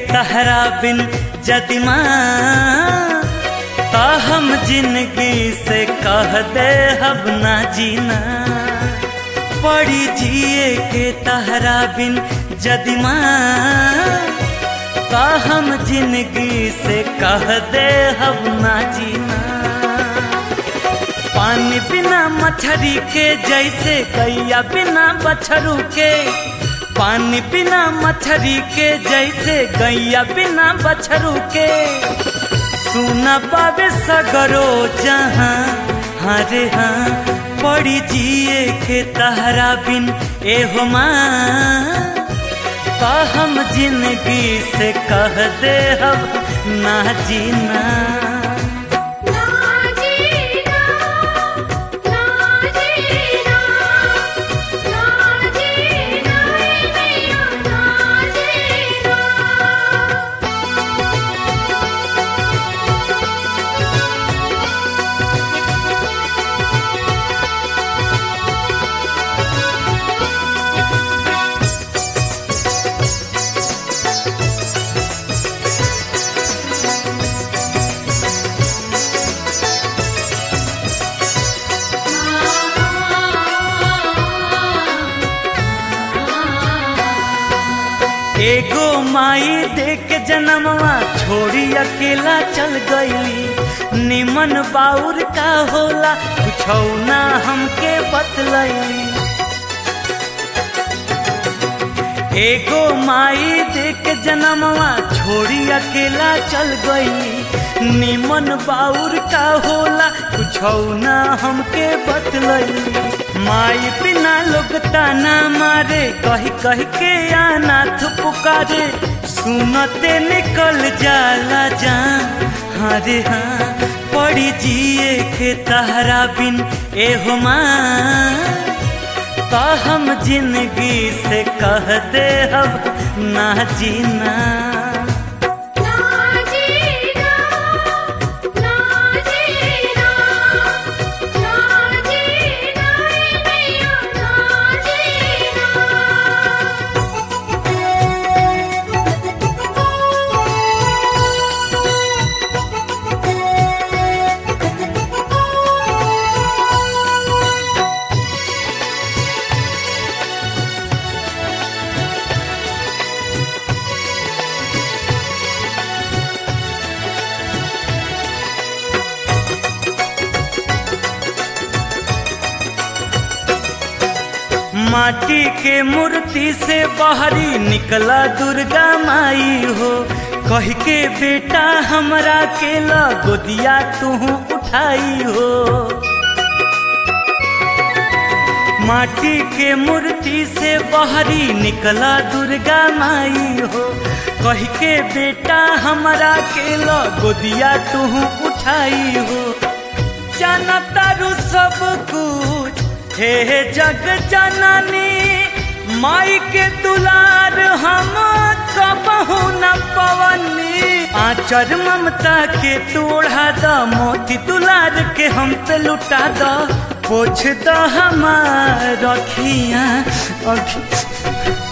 तहरा बिन जदिमा ता हम जिंदगी से कह दे अब ना जीना पड़ी जिए के तहरा बिन जदिमा ता हम जिंदगी से कह दे अब ना जीना पानी बिना मछरी के जैसे गैया बिना बछरू के पानी बिना मछरी के जैसे गैया बिना बछरू के सुना पावे सगरो जहाँ हरे हाँ पड़ी जिए के तहरा बिन एहो माँ तो हम जिंदगी से कह दे अब ना जीना ना जीना ना जीना ना जीना मैया ना जीना एगो माई दे के जन्मवा छोड़ी अकेला चल गईली निमन बाउर का होला कुछ ना हमके बतलैली एगो माई दे के जन्मवा छोड़ी अकेला चल गईली निमन बाउर का होला कुछ ना हमके बतलैली माई बिना लोग ताना मारे कही कही के अनाथ पुकारे सुनते निकल जाला जा हरे हाँ पड़ी जिए के तहरा बिन एहो माँ तो हम जिंदगी से कह दे अब ना जीना ना जीना ना जीना ना जीना मैया ना जीना माटी के मूर्ति से बाहरी निकला दुर्गा माई हो कह के बेटा हमरा के ला गोदिया तू उठाई हो माटी के मूर्ति से बाहरी निकला दुर्गा माई हो कह के बेटा हमरा के ला गोदिया तू उठाई हो जाना तारू सब कुछ हे जग जननी माई के दुलार हम कबहू न पवनी आचर ममता के तोड़ा द मोती दुलार के हम पे लुटा द पोछ द हमार रखिया अखि